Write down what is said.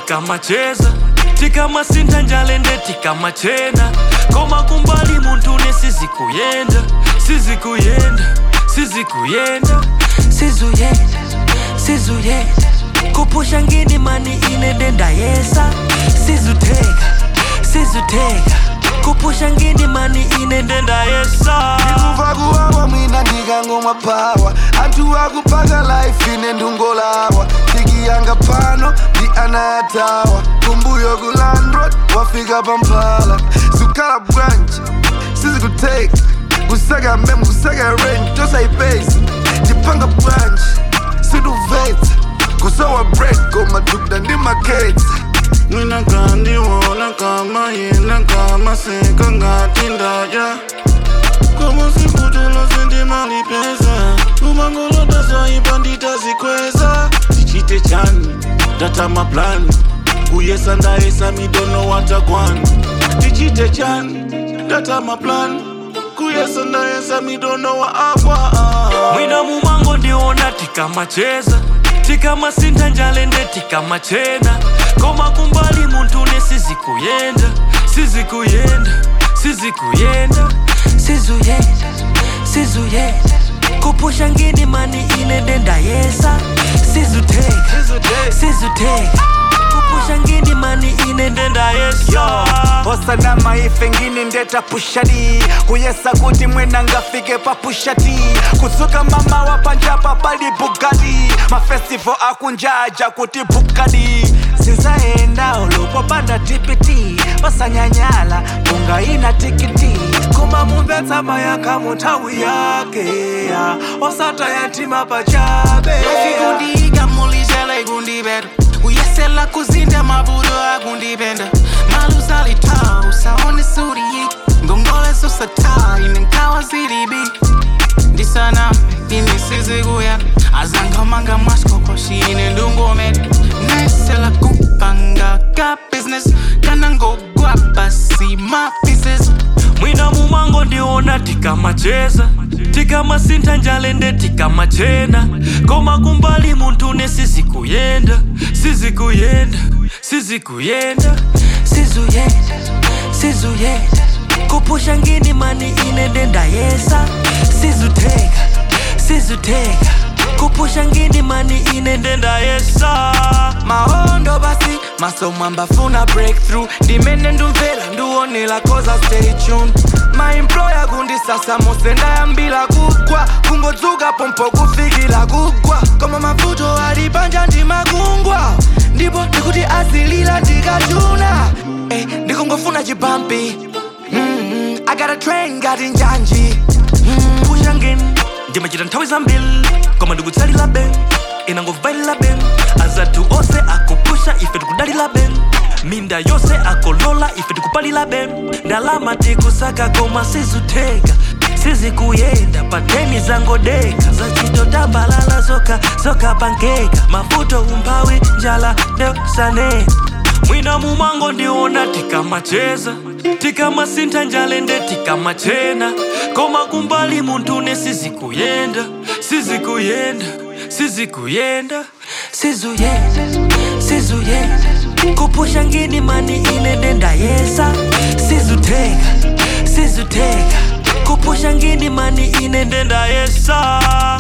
tikamacheza tikamasintha njalende tikamachena koma kumbali muntune sizikuyenda sizikuyenda sizikuyenda sizuyenda sizuyenda kupusha ngini mani ine ndendayesa sizuteka sizuteka kupusha ngini mani ine ndendayesa kuva kuwawa mwina ndikangomwa pawa anthu akupanga life ine ndungolawa tikiyanga pano ndi ana atawa kumbuyo ku landrod wafika pampala sukhala bwanji sizikuteka kusaka memu kusaka range tosaipesa tipanga bwanji situvetsa kusowa break koma tukda ndi maketsa Mina kandiwona kama yena kama seka ngati ndaya Kama sikutolo sindimali pesa Umangolota zoipa nditazikweza Tichite chani, data maplani Kuyesa ndaesa midono watagwani Tichite chani, data maplani Kuyesa ndaesa midono wa agwa mwina mumango ndiona tikamacheza tikamasintha njalende tikamachena koma kumbali muntune sizikuyenda sizikuyenda sizikuyenda sizuyenda sizuyenda kupusha ngini mani ine ndendayesa sizuteka sizuteka kupusha ngini mani ine ndendayesa osana maife ngini ndeta pushadi kuyesa kuti mwena ngafike pa pushati kutsuka mama wa panjapa pali bugati mafestival akunjaja kuti bukadi sinzaenda ulupopanda tipiti pasanyanyala bunga ina tikiti koma mumvetsa mayaka munthawi yake ya, osata yatima pachabe Sikundiga mulizela ikundibera Uyesela kuzinda mabudo akundibenda Malusali tau saone suri yi Ngongole susata inenkawa ziribi Ndisana inisizi kuya Azangamanga maskokoshi inendungomeda Naisela kupanga ka business Kanango guapa see my pieces mwina mumango ndiona tikamacheza tikamasintha njalende tikamachena koma kumbali muntune sizikuyenda sizikuyenda sizikuyenda sizuyenda sizuyenda kupusha ngini mani ine ndendayesa sizuteka sizuteka kupusha ngini mani ine ndendayesa maondo basi masomo ambafuna breakthrough ndimene ndumvera ndiwonela koza stay tuned maemploya kundisasa musenda yambila kugwa kungodzuka pompo kufikila kugwa koma mavuto ali panja ndimakungwa ndipo ndikuti azilila ndikachuna eh, ndikungofuna chibampi mm, I got a train ngati njanji kupusha ngini ndimachita nthawi zambiri koma ndikutsalira ben inangovailira ben azathu onse akupusha ife tikudalira ben minda yonse akolola ife tikupalira ben ndalama tikusaka koma sizuteka sizikuyenda pateni zangodeka zachito tambalala zoka zoka pankeka mavuto umphawi njala ndesanena mwina mumango ndiona tikamacheza tikamasintha njalende tikamachena koma kumbali muntune sizikuyenda sizikuyenda sizikuyenda sizuyenda sizuyenda kupusha ngini mani ine ndendayesa sizuteka sizuteka kupusha ngini mani ine ndendayesa